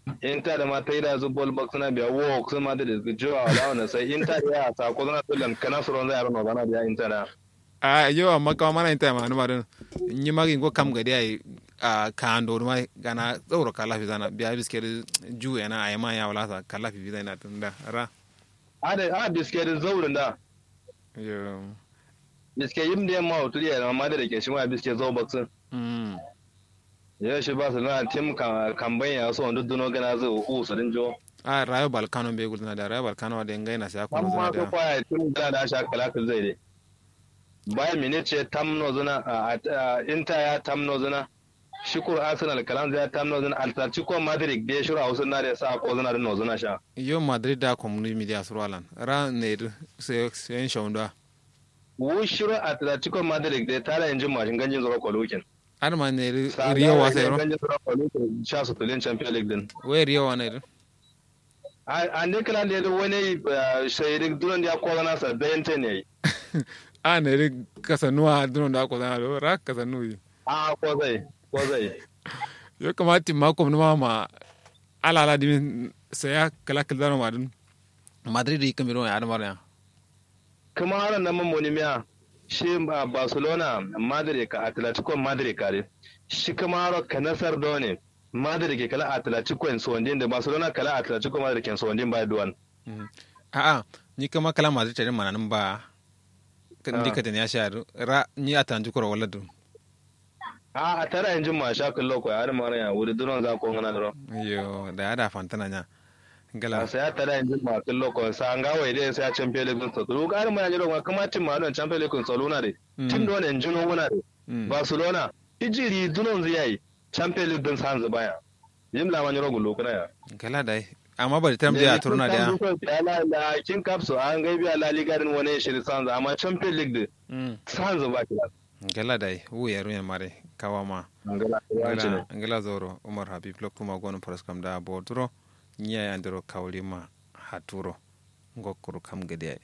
inta da mata ida zu bol box na biya wo kuma ma da da jiwa wala wannan sai inta da ya sa ko na tulan kana suron zai arno bana da inta da a yo amma kama mana inta ma numa don nyi magi go kam gadi ai a kando ma gana tsoro kala fi zana biya biske ju yana ai ma ya wala sa kala fi zana tunda ra a da a biske da zaurin da yo biske yim da ma hotu ya ma da ke shi ma biske zo box mm ya shi ba su na tim kamban ya so wanda duno gana zai u su din jo a rayo balkano be gudna da rayo balkano da ngai na sai ko amma zana ko da kwaya tim da da sha kala kan zai dai bayan minute ce tamno zuna inta ya tamno zuna shukur arsenal kalan zai tamno zuna atletico madrid da ya shura hausa na da sa ko zuna da no zuna sha yo madrid da community media surwalan ra ne sai sai shawunda wu shura atletico madrid da tara injin mashin ganjin zuwa kwalokin ar ma ne riyo wa sai ro ganjin zuwa kwalokin sha su tulin champion league din we riyo wa ne a ne kalan da wani shayirik dunan da ya kola nasa da yanta ne a ne ri kasanuwa dunon da ko zana do ra kasanu yi a ko zai ko zai yo kamati ma ko ma ma ala ala dimin sai ya kala kala dano madun madrid yi kamiro ya adamar ya kuma har nan mamoni miya shi ba barcelona madrid ka atletico madrid kare shi kuma har ka nasar da ne madrid ke kala atletico en sondin da barcelona kala atletico madrid ke sondin ba duwan a a ni kama kala madrid tare mananin ba kan dika ya sha ra ni a tanju kura wala dun a a tara injin ma sha kallo ko har ma ya wuri duron za ko ngana dro yo da ya da fantana nya gala sai ya tara injin ma kallo ko sa an ga wai dai sai ya champion league so to ga ma ya jiro kuma tim ma don champion league so luna de tim don en juno wuna de barcelona ijiri dunon zai champion league din sanzu baya yim la man yoro gullo kuna ya gala dai amma bari tam da turna da ya la kin kapso an ga biya la liga din wani shiri sanzu amma champion league din sanzu ba kila gala dai wu ya ruya mare kawama ngala ngala zoro umar habib lokuma gono paras kam da boduro nya ya ndiro kawlima haturo ngokuru kam gede ay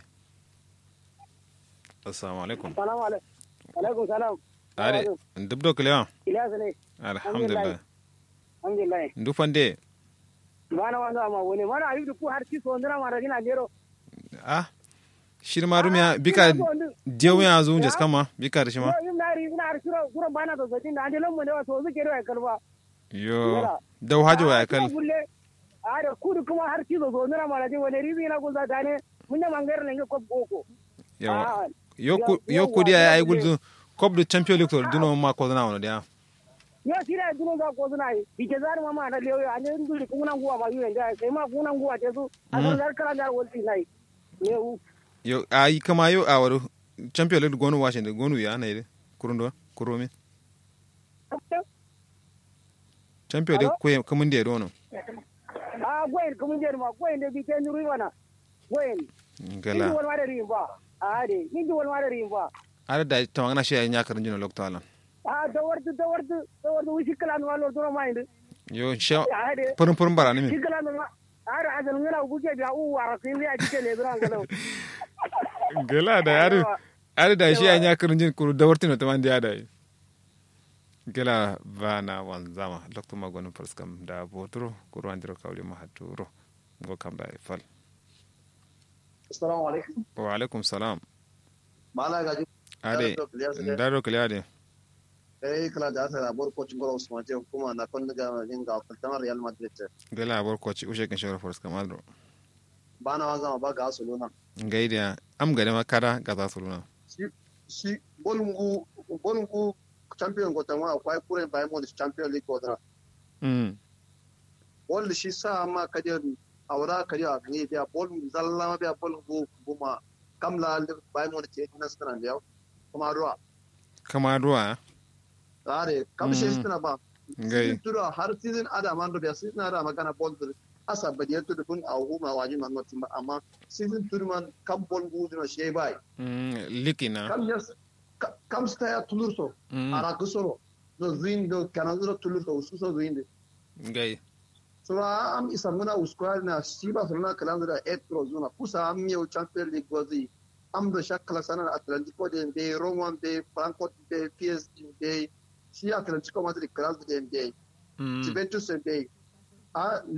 assalamu alaikum salamu alaikum salam are dubdo klewa ilyas ne alhamdulillah alhamdulillah ndu fande bana wanda ma woni mana ayi ku har ci so ndira ma ragina gero ah shirma rumya bika jewu ya zu jas kama bika da shima yo na ri na har shiro kuro bana to sajin da ande lamu ne to zu gero ay kalba yo dau hajo ya kal are kudu kuma har ci so ndira ma ragina woni ribi na gulza tane mun da mangar ne ko boko yawa yo kudi ay ay gulzu kop du champion league to duno ma ko na wono dia yo sira duno ga ko na yi dike zar mama na leyo ane nduri kuna nguwa ma yuwe nda sai ma kuna nguwa te su asan zar kala dar wolti nai ne yo ay kama yo awaru champion league gonu washington gonu ya na ide kurundo kuromi champion league ko kamun de dono a gwen kamun de ma gwen de bi ke nuri wana gwen gala ni wal wada rimba a de ni wal wada rimba ada da tawangana shi ay nyakar jino lokto alan a da wardu da wardu da wardu wishi kala no walo do ma inde yo sha purum purum bara ni mi shikala no ara azal ngala buke biya u wara sin ya jike le bran galo gala da yaro ada da shi ay nyakar jin kuru da wartino to man dia da gala vana wanzama lokto magonu perskam da botro kuru andiro kawli mahaturo go kamba fal assalamu alaikum wa alaikum salam mala gaji ade ndaro kile ade eh kala da ta bor ko cingoro usman je kuma na kon daga jinga kaltamar real madrid gala bor ko ci ushe kan shawara force kamadro bana wanzama ba ga suluna ngaidia am gade makara ga za suluna shi shi bolungu bolungu champion ko tamwa akwai kure bai mo champion league ko da mm wanda shi sa ma kaje awra kaje a ne biya bolungu zalla ma biya bolungu kuma kamla bai mo ce na sanan da kuma ruwa kama ruwa are kamshe suna ba ngai tura har season ada man do biya season ada magana bol asa badiyar tudu kun a huma waji man notin ba amma season turman kam bol gudu na shi bai mm likina kam yes kam sta ya tulurso ara kusoro do zuin do kana do tulurso ususo zuin de ngai so am isa muna uskwa na shi ba sunna kalan da etro zuna kusa am yau champion league gozi am do shakala sana atlantico de be roman de frankfurt de psg de shi atlantico madrid kalan de de juventus de a